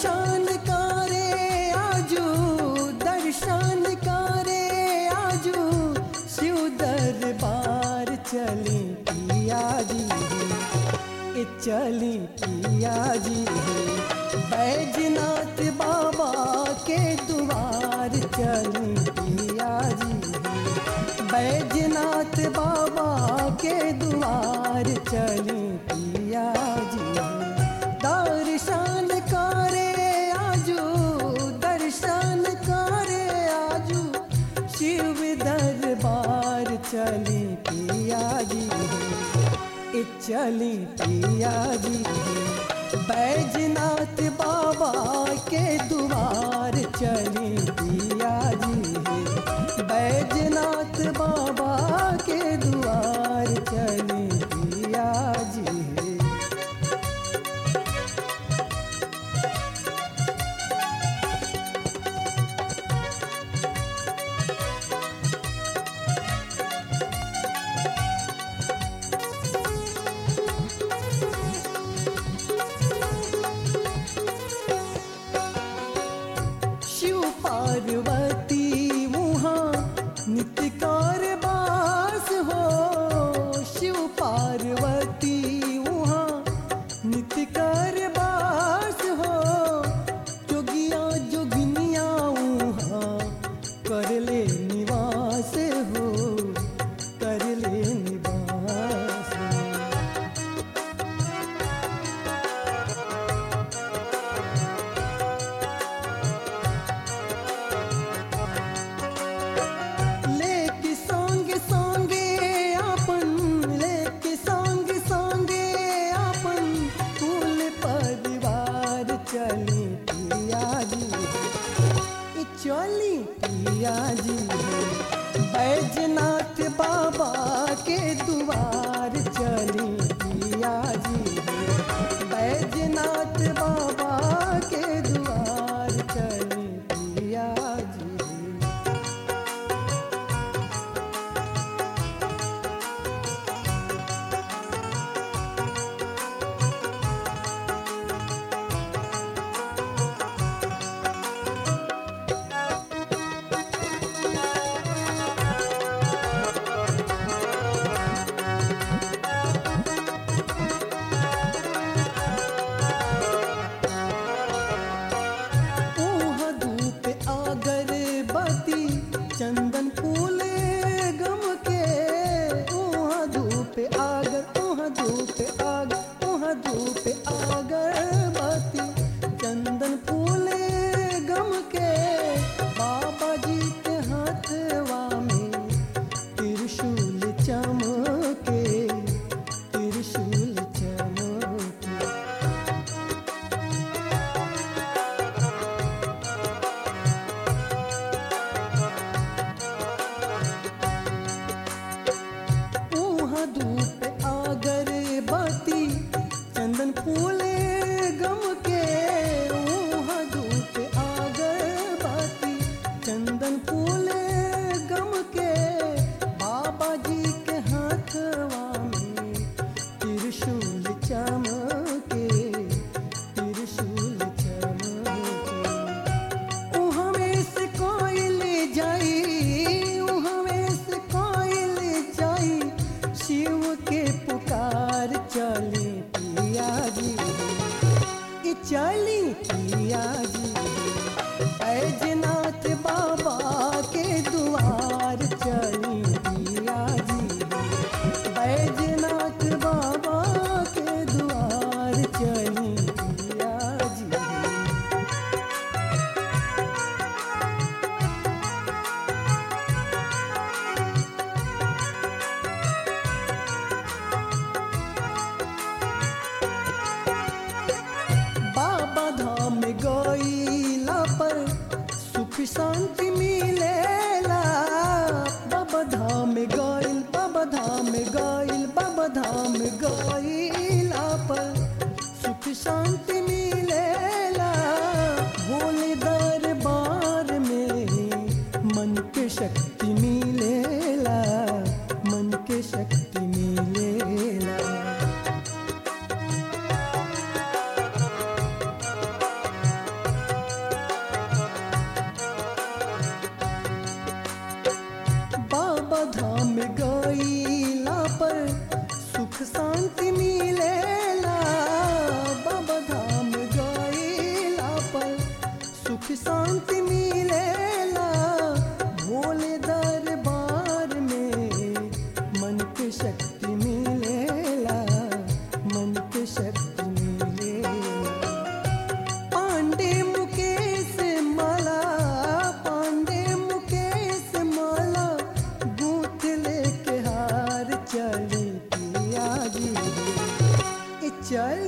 दर्शन करे आजू दर्शन करे आजू शिव दरबार चली पिया जी ए चली पिया जी बैजनाथ बाबा के द्वार चली पिया जी बैजनाथ बाबा के द्वार चली पिया जी दर्शन करे आजू दर्शन करे आजू शिव दरबार चली पिया जी ए चली पिया जी बैजनाथ बाबा के द्वार चली पिया जी बैजनाथ बाबा के द्वार चली पिया जी शिव पार्वती वहाँ नित्य कारबास हो शिव पार्वती वहाँ नित्य कारबास हो जोगिया जोगिनिया वहाँ कर ले निवास हो कर ले निवास हो लेके संगे संगे अपन लेके संगे संगे अपन कुल परिवार चली पिया जी ई चली पिया जी बैजनाथ बाबा के द्वार चली पिया जी बैजनाथ बाबा के द्वार चली पिया जी ऊहा धूप अगरबत्ती चंदन फूल गम के ऊहा धूप आगर ऊहा धूप आग ऊहा धूप अगरबत्ती चंदन फूल गम के बाबा जी के हाथवा में त्रिशूल चमके त्रिशूल चमके ऊहा धूप अगरबत्ती चंदन फूल गम के ऊहा धूप अगरबत्ती चंदन फूल गम के बाबा जी के हाथवा में त्रिशूल चमके त्रिशूल चमके उहमें से कोयल जाई उहमें से कोयल जाई शिव के पुकार चली पिया जी ई चली पिया जी बैजनाथ बाबा के द्वार चली पिया जी बैजनाथ बाबा के द्वार चली पिया जी बाबा धाम गईला पर सुख शांति मिलेला बाबा धाम गईल बाबा धाम गईल बाबा धाम गईला पर सुख शांति मिलेला भोले दरबार में मन के शक्ति मिलेला मन के शक्ति मिलेला चल